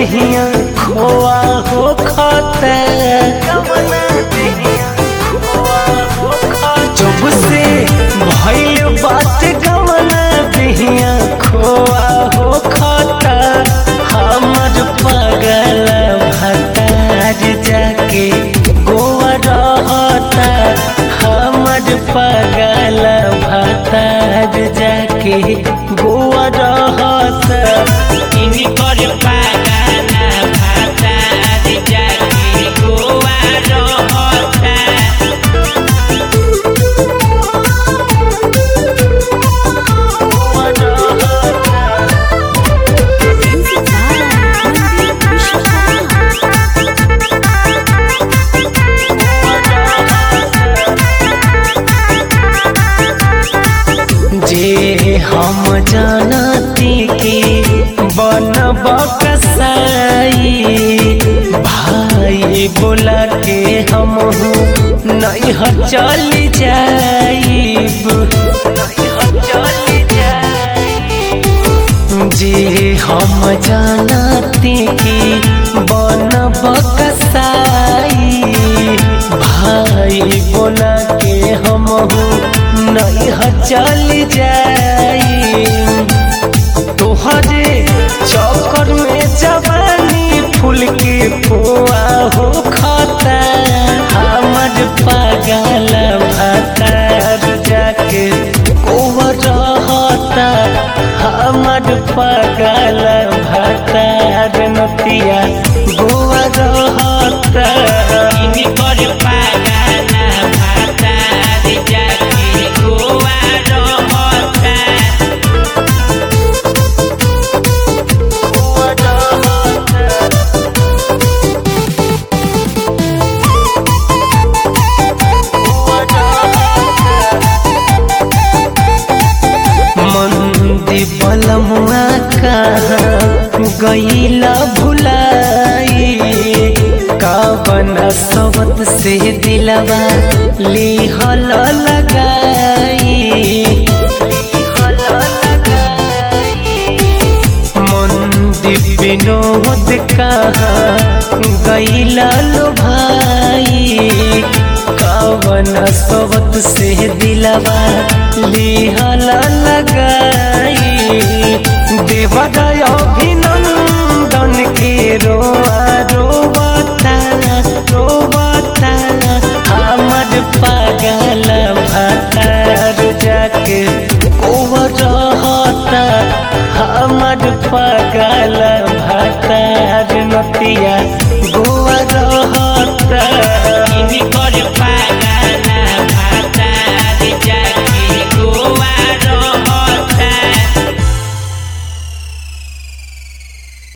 दहिया खोआ हो खता जब से भइल बात गवना दहिया खोआ हो खता हमर पगल भतार जाके गोवा रहता हमर पगल भतार जाके गोवा रहता इनकर पागाना भाता जाके गोवा रहता जे हम जानती कि बनब कसाई भाई बोला के हम नहीं चल जाइब जे हम जानती कि बनब कसाई भाई बोला के हम नहीं चल जाई तोहरे चक्कर में जवानी फूल के पुआ हो खाता हमर पागल भतार जाके कोवर रहता हमर पागल भतार नतिया गोवा रहता इनकर पागाना भाता जाके गोवा रहता मंदी बलमुआ कहाँ गईला भुलाई कावन सबत से दिलवा लिहल लगाई मंदी विनोद कहाँ गईला लो भाई कावन सबत से दिलवा लिहल लगाई देवदय अभिनंदन के रोआ रोबता रोबता हमर पागल भतार जाके कोवर रहता हमर पागल भतार नतिया गोवा रहता